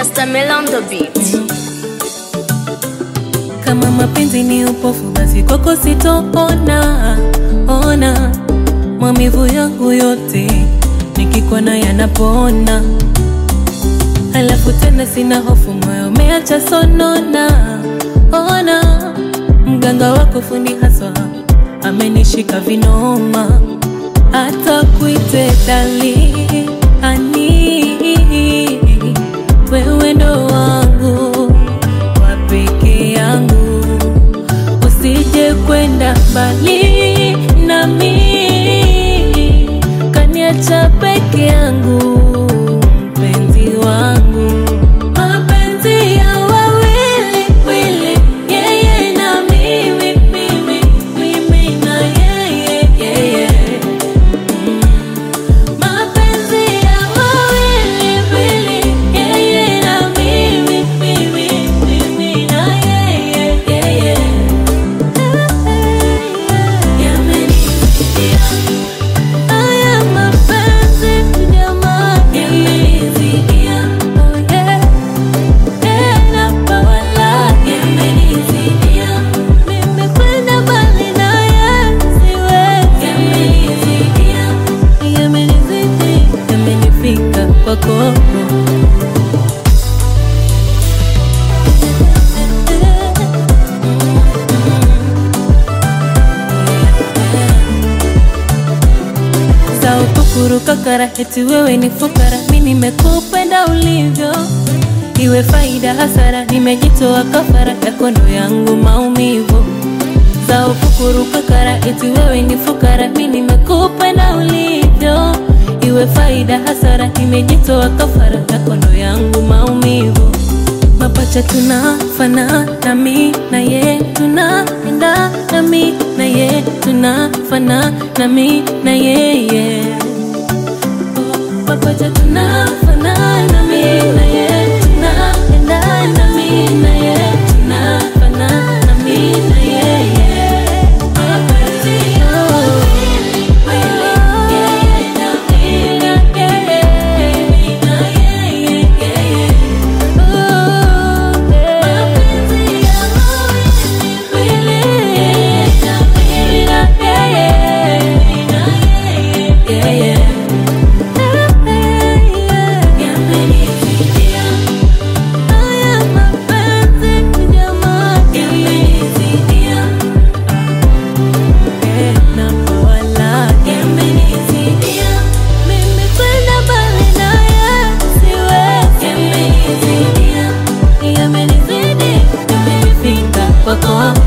Stamel on the beat. Kama mapenzi ni upofu, basi kwako sitoona ona maumivu yangu yote nikikona yanapona, halafu tena sina hofu, moyo umeacha sonona. Ona mganga wako fundi haswa amenishika vinoma, hata kuite dali ani wewe ndo wangu wa peke yangu, usije kwenda mbali nami, kaniacha peke yangu, mpenzi wangu, mapenzi ya wawili wili, yeye na mimi, mimi, mimi na yeye, yeye. Mapenzi ya wawili wili, yeye na mimi, mimi, mimi na yeye, yeye. Yamenizidia haya mapenzi jamani, yamenizidia, oh yeah. Tena bawala, yamenizidia. Mimi kwenda mbali naye siwezi. Yamenizidia, yamenizidi, yamenifika kwako. za ukukuru kakara, eti wewe ni fukara, mi nimekupenda ulivyo, iwe faida hasara, nimejitoa kafara yako ndo yangu maumivu. Za ukukuru kakara, eti wewe ni fukara, mi nimekupenda ulivyo, iwe faida hasara, nimejitoa kafara yako ndo yangu maumivu. Mapacha tunafanana, mi na ye tunaendana, mi na ye tunafanana, mi na yeye. Mapacha tunafanana, mi na ye tunaendana, mi na ye tunafanana, mi na yeye. Mapenzi ya wawili, yeye na mimi, mimi na yeye, yeye. Mimi kwenda mbali naye siwezi. Yamenizidi, yamenifika kwako